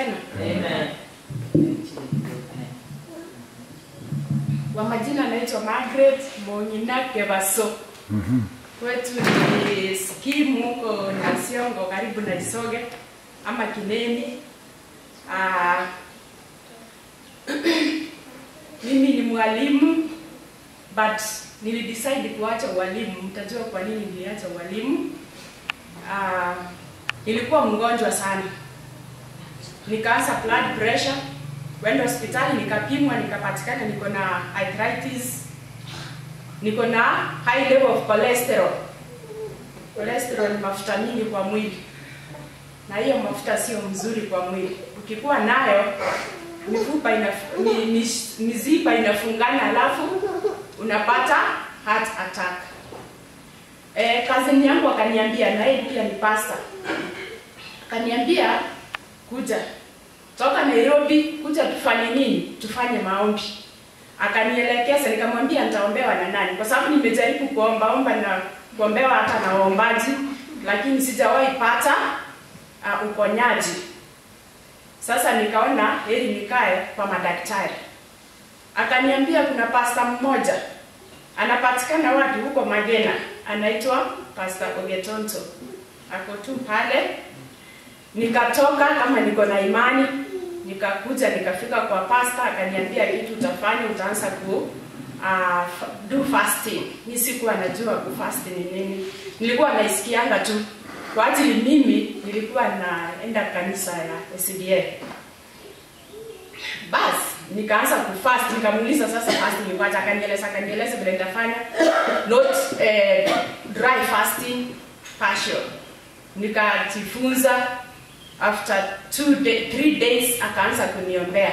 tena. Amen. Kwa majina naitwa Margaret Mongina Kebaso. Kwetu ni skimu huko Nasiongo karibu na Isoge ama Kineni. Ah, mimi ni mwalimu but nilidecide kuacha ualimu. Mtajua kwa nini niliacha ualimu. Ah, nilikuwa mgonjwa sana, nikaanza blood pressure, kwenda hospitali nikapimwa, nikapatikana niko na arthritis, niko na high level of cholesterol. Cholesterol ni mafuta mingi kwa mwili, na hiyo mafuta sio mzuri kwa mwili. Ukikuwa nayo mifupa ina, mi, mi, mizipa inafungana, alafu unapata heart attack. Eh, kazini yangu akaniambia, na yeye pia ni pasta, akaniambia kuja toka Nairobi, kuja tufanye nini? Tufanye maombi. Akanielekeza, nikamwambia nitaombewa na nani, kwa sababu nimejaribu kuombaomba na kuombewa hata na waombaji, lakini sijawahi pata uh, uponyaji. Sasa nikaona heri nikae kwa madaktari. Akaniambia kuna pasta mmoja anapatikana wapi huko Magena, anaitwa Pastor Ogetonto, ako tu pale. Nikatoka kama niko na imani, nikakuja nikafika kwa pasta, akaniambia kitu utafanya, utaanza ku uh, do fasting. Mimi sikuwa najua ku fast ni nini, nilikuwa naisikianga tu kwa ajili mimi nilikuwa naenda kanisa ya SDA. Basi nikaanza kufast, nikamuuliza sasa fasting ni kwaje, akanieleza akanieleza vile nitafanya not eh, dry fasting partial. Nikajifunza after two day, three days akaanza kuniombea,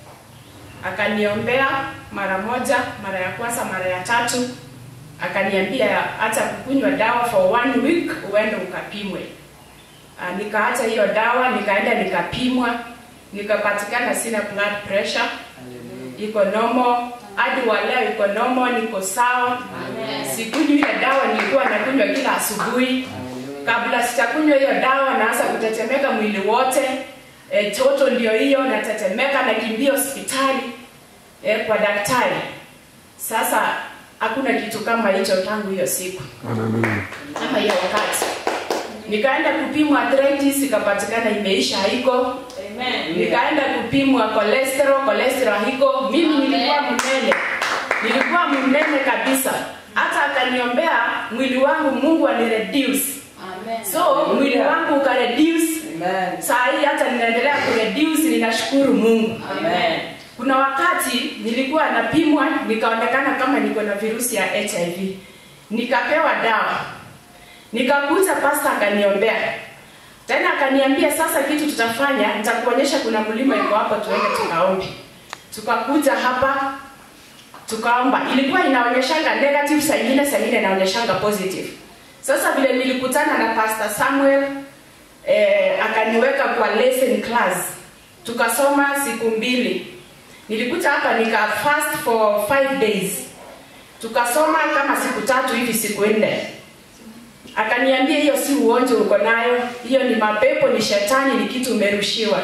akaniombea mara moja, mara ya kwanza, mara ya tatu, akaniambia hata kukunywa dawa for one week uende ukapimwe. Uh, nikaacha hiyo dawa nikaenda nikapimwa, nikapatikana sina blood pressure, iko normal hadi wa leo iko normal, niko sawa. Sikunywi ile dawa nilikuwa nakunywa kila asubuhi. Kabla sijakunywa hiyo dawa, naanza kutetemeka mwili wote. E, toto ndio hiyo, natetemeka, nakimbia hospitali e, kwa daktari. Sasa hakuna kitu kama hicho tangu hiyo siku ama hiyo wakati nikaenda kupimwa arthritis ikapatikana imeisha haiko Amen. nikaenda kupimwa cholesterol cholesterol haiko mimi nilikuwa mnene nilikuwa mnene kabisa hata akaniombea mwili wangu mungu anireduce so mwili wangu ukareduce Amen. saa hii hata ninaendelea kureduce ninashukuru mungu Amen. kuna wakati nilikuwa napimwa nikaonekana kama niko na virusi ya hiv nikapewa dawa nikakuja pasta akaniombea tena akaniambia sasa kitu tutafanya nitakuonyesha kuna mlima iko hapo tuende tukaombe tukakuja hapa tukaomba ilikuwa inaonyeshanga negative saa ingine saa ingine inaonyeshanga positive sasa vile nilikutana na pastor samuel eh, akaniweka kwa lesson class tukasoma siku mbili nilikuja hapa nika fast for five days tukasoma kama siku tatu hivi siku nne akaniambia hiyo si ugonjwa uko nayo hiyo ni mapepo ni shetani ni kitu umerushiwa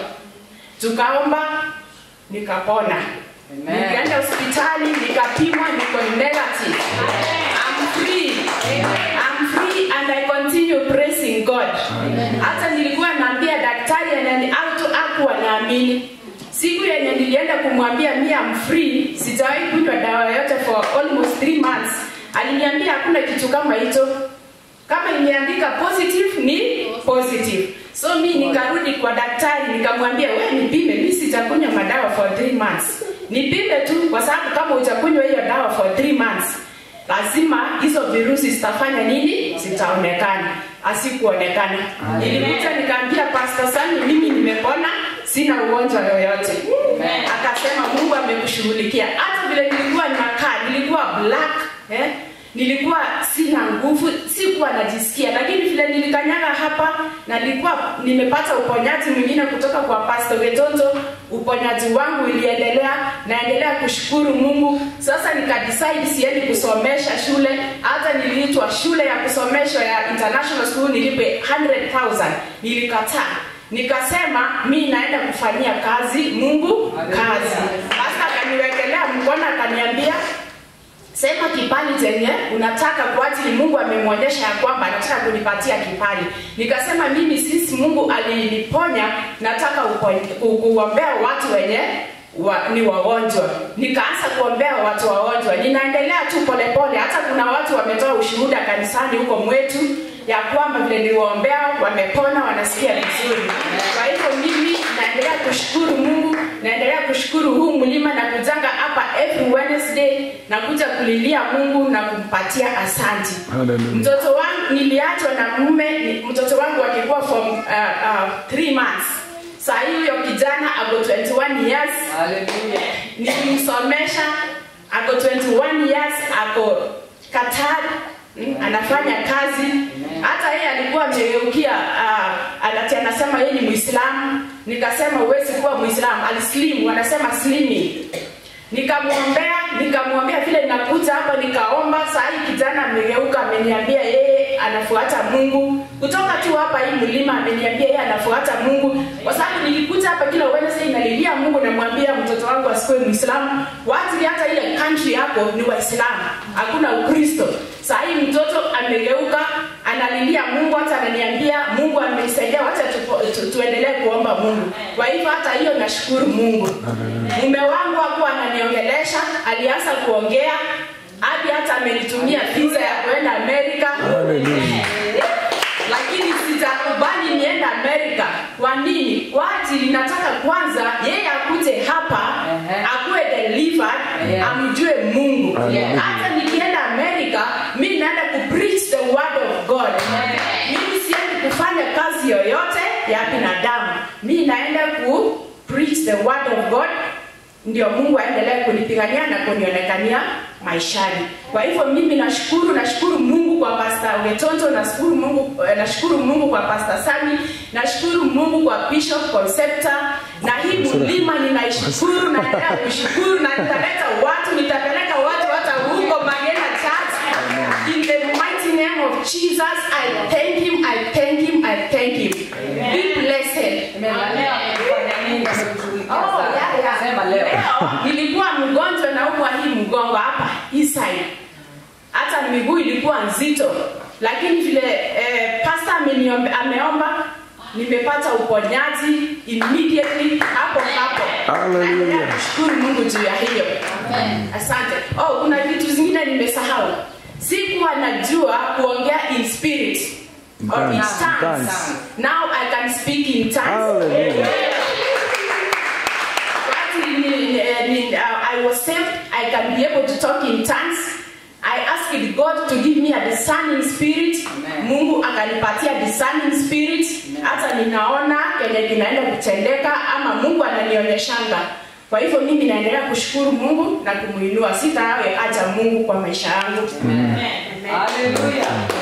tukaomba nikapona Amen. nikaenda hospitali nikapimwa niko negative I'm free I'm free and I continue praising God hata nilikuwa naambia daktari anani auto aku anaamini siku yenye nilienda kumwambia mi am free sijawahi kunywa dawa yoyote for almost three months aliniambia hakuna kitu kama hicho kama imeandika positive ni positive so mi nikarudi kwa daktari nikamwambia we nipime mi sijakunywa madawa for three months nipime tu kwa sababu kama hujakunywa hiyo dawa for three months lazima hizo virusi zitafanya nini zitaonekana asikuonekana nilikuja nikaambia pastor sani mimi nimepona sina ugonjwa yoyote Amen. akasema mungu amekushughulikia hata vile nilikuwa nakaa nilikuwa black eh? nilikuwa sina nguvu sikuwa najisikia lakini vile nilikanyaga hapa na nilikuwa nimepata uponyaji mwingine kutoka kwa pastor Getonto uponyaji wangu iliendelea naendelea kushukuru mungu sasa nikadecide siendi kusomesha shule hata niliitwa shule ya kusomeshwa ya international school nilipe 100000 nilikataa nikasema mi naenda kufanyia kazi mungu kazi sasa akaniwekelea mkono akaniambia sema kipali chenye unataka kwa ajili mungu amemwonyesha ya kwamba anataka kunipatia kipali nikasema mimi sisi mungu aliniponya nataka upo- ku- kuombea watu wenye wa, ni wagonjwa nikaanza kuombea watu wagonjwa ninaendelea tu polepole hata kuna watu wametoa ushuhuda kanisani huko mwetu ya kwamba vile niliwaombea wamepona wanasikia vizuri kwa hivyo mimi naendelea kushukuru mungu naendelea kushukuru huu mlima na kujanga hapa every wednesday na kuja kulilia mungu na kumpatia asanti Hallelujah. mtoto wangu niliachwa na mume ni- mtoto wangu akikuwa from uh, uh, three months saa hii huyo kijana ako 21 years Hallelujah. nilimsomesha ako 21 years ako Qatar mm, anafanya kazi hata yeye alikuwa amegeukia uh, anati anasema yeye ni Muislamu nikasema huwezi kuwa Muislamu alislim wanasema slimming nikamwombea nikamwambia vile nakuja hapa nikaomba saa hii kijana amegeuka ameniambia yeye anafuata mungu kutoka tu hapa hii mlima ameniambia yeye anafuata mungu kwa sababu nilikuja hapa kila wednesday nalilia mungu namwambia mtoto wangu asikuwe mwislamu watu hata ile country hapo ni waislamu hakuna ukristo saa hii mtoto amegeuka analilia mungu hata ananiambia mungu amenisaidia wacha tu, tu, tuendelee kuomba mungu kwa hivyo hata hiyo nashukuru mungu mume wangu hakuwa ananiongelesha alianza kuongea hadi hata amenitumia visa ya kuenda amerika Hallelujah. lakini sitakubali niende amerika kwa nini kwa ajili nataka kwanza yeye akuje hapa Ehe. akuwe delivered Yeah. amjue mungu Hallelujah. hata nikienda amerika mi naenda ku preach the word of god mimi siendi kufanya kazi yoyote ya binadamu mi naenda ku preach the word of god ndio mungu aendelee kunipigania na kunionekania maishani kwa hivyo mimi nashukuru nashukuru mungu kwa pasta wetonto nashukuru mungu eh, nashukuru mungu kwa pasta sami nashukuru mungu kwa bishop concepta na hii mlima ninaishukuru naendelea kushukuru na nitaleta watu nitapeleka watu hata huko magena church in the mighty name of jesus i thank him i thank him i thank him be blessed Amen. Na leo amefanya nini? Amekushughulikia Oh, sana. yeah, yeah. Sema leo. nilikuwa mgonjwa naumwa hii mgongo hapa hii side hata miguu ilikuwa nzito lakini vile eh, pasta ameniombe- ameomba nimepata uponyaji immediately hapo hapo Hallelujah. Naendelea kushukuru mungu juu ya hiyo asante oh kuna vitu zingine nimesahau sikuwa najua kuongea in spirit or in Tongues. tongues. Tongues. now i can speak in tongues Hallelujah. Actually, ni- eh, ni- uh, I was saved. I can be able to talk in tongues. I asked God to give me a discerning spirit. Amen. Mungu akanipatia discerning spirit. Hata ninaona kenye kinaenda kutendeka ama Mungu ananionyeshanga. Kwa hivyo mimi naendelea kushukuru Mungu na kumuinua. Sitawe acha Mungu kwa maisha yangu. Hallelujah.